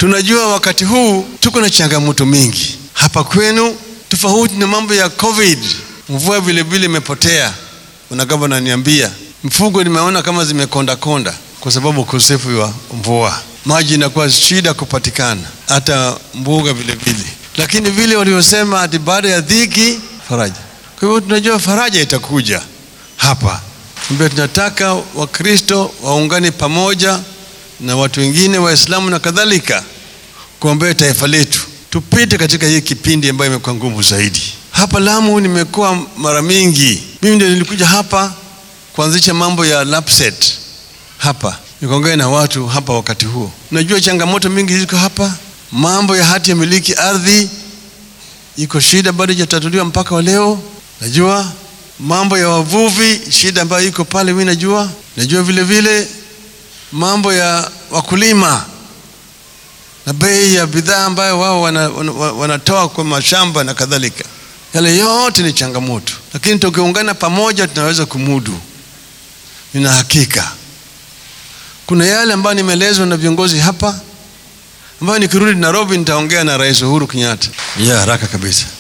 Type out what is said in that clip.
Tunajua wakati huu tuko na changamoto mingi hapa kwenu, tofauti na mambo ya COVID. Mvua vile vile imepotea, na gavana ananiambia mfugo nimeona kama zimekonda konda kwa sababu ukosefu wa mvua, maji inakuwa shida kupatikana, hata mbuga vile vile. Lakini vile waliosema ati baada ya dhiki faraja. Kwa hivyo tunajua faraja itakuja hapa, ambia tunataka Wakristo waungane pamoja na watu wengine Waislamu na kadhalika kuombea taifa letu tupite katika hii kipindi ambayo imekuwa ngumu zaidi. Hapa Lamu nimekuwa mara mingi, mimi ndio nilikuja hapa kuanzisha mambo ya LAPSSET hapa, nikaongea na watu hapa wakati huo. Najua changamoto mingi ziko hapa, mambo ya hati ya miliki ardhi iko shida, bado haijatatuliwa mpaka wa leo. Najua mambo ya wavuvi, shida ambayo iko pale, mimi najua. Najua vile vile mambo ya wakulima na bei ya bidhaa ambayo wao wanatoa wana, wana kwa mashamba na kadhalika. Yale yote ni changamoto, lakini tukiungana pamoja tunaweza kumudu. Nina hakika kuna yale ambayo nimeelezwa na viongozi hapa ambayo nikirudi Nairobi nitaongea na Rais Uhuru Kenyatta ya haraka kabisa.